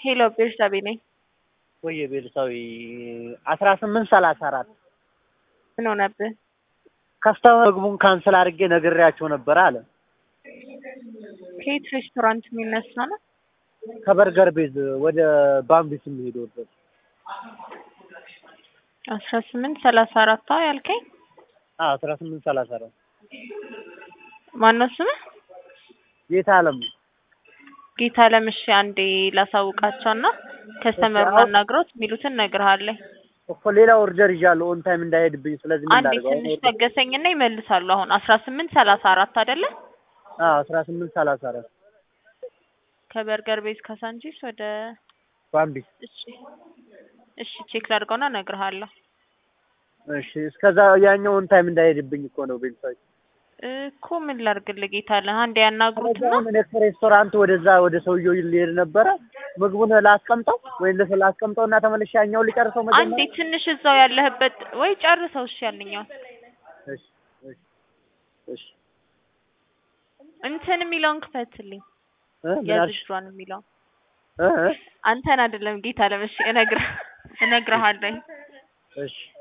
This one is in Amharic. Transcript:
ሄሎ ቤርሳቤ ነኝ። ወይ ቤርሳዊ አስራ ስምንት ሰላሳ አራት ምን ሆነብህ? ከስተመር ምግቡን ካንስል አድርጌ ነግሬያቸው ነበር አለ። ከየት ሬስቶራንት የሚነሳ ነው? ከበርገር ቤዝ ወደ ባምቢስ የሚሄድ ወደ አስራ ስምንት ሰላሳ አራት ያልከኝ አስራ ስምንት ሰላሳ አራት ማነው ስምህ? ጌታ አለም ጌታ ለምሽ አንዴ ላሳውቃቸውና ከስተመሩን አናግሮት የሚሉትን እነግርሃለሁ። እኮ ሌላ ኦርደር ይዣለሁ ኦን ታይም እንዳይሄድብኝ። ስለዚህ ምን አንዴ ላድርገው? አሁን ትንሽ ታገሰኝና ይመልሳሉ። አሁን አስራ ስምንት ሰላሳ አራት አይደለ? አዎ አስራ ስምንት ሰላሳ አራት ከበርገር ቤዝ ካሳንቺስ ወደ ባምቢስ። እሺ እሺ ቼክ ላድርገውና እነግርሃለሁ። እሺ እስከዛ ያኛው ኦን ታይም እንዳይሄድብኝ እኮ ነው ቤተሰብ እኮ ምን ላድርግልህ ጌታ አለ አንዴ ያናግሩትና አሁን እኔ ከሬስቶራንት ወደዛ ወደ ሰውየው ሊሄድ ነበረ። ምግቡን ላስቀምጠው ወይ ለሰ ላስቀምጠው እና ተመልሼ ያኛው ሊጨርሰው አንዴ መጀመሪያ። ትንሽ እዛው ያለህበት ወይ ጨርሰው። እሺ ያንኛው እሺ እሺ እሺ እንትን የሚለውን ክፈትልኝ። እ ምን አልሽ? የዝጇን የሚለው እ እ አንተን አይደለም ጌታ ለምሽ እነግርህ እነግርሃለሁ። እሺ